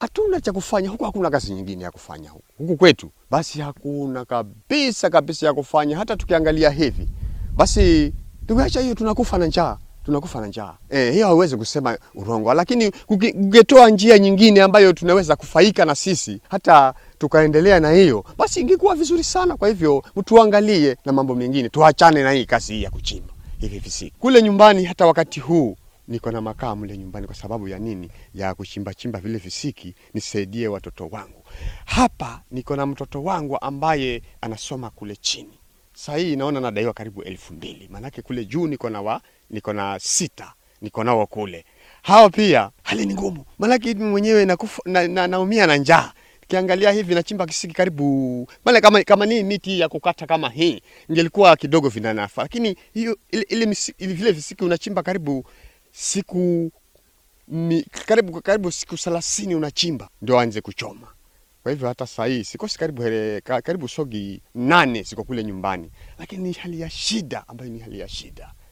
hatuna cha kufanya huku, hakuna kazi nyingine ya kufanya huku, huku kwetu basi hakuna kabisa kabisa ya kufanya. Hata tukiangalia hivi basi, tukiacha hiyo tunakufa na njaa tunakufa na njaa eh, hiyo hauwezi kusema urongo, lakini ukitoa njia nyingine ambayo tunaweza kufaika na sisi hata tukaendelea na hiyo, basi ingekuwa vizuri sana. Kwa hivyo tuangalie na mambo mengine, tuachane na hii kazi hii ya kuchimba hivi visiki kule nyumbani. Hata wakati huu niko na makaa mle nyumbani. Kwa sababu ya nini? Ya kuchimba chimba vile visiki nisaidie watoto wangu. Hapa niko na mtoto wangu ambaye anasoma kule chini Saa hii naona nadaiwa karibu elfu mbili maanake kule juu niko na wa niko na sita niko nao kule. Hao pia hali ni ngumu, maanake mimi mwenyewe nakufa na, na, naumia na njaa. Kiangalia hivi nachimba kisiki karibu maana kama, kama ni miti ya kukata kama hii ingelikuwa kidogo vinanafa, lakini hiyo ile, ile, misi- ile vile visiki unachimba karibu siku mi, karibu karibu siku thelathini unachimba ndio aanze kuchoma. Kwa hivyo hata saa hii sikosi karibu hele, ka- karibu sogi nane ziko kule nyumbani, lakini ni hali ya shida ambayo ni hali ya shida.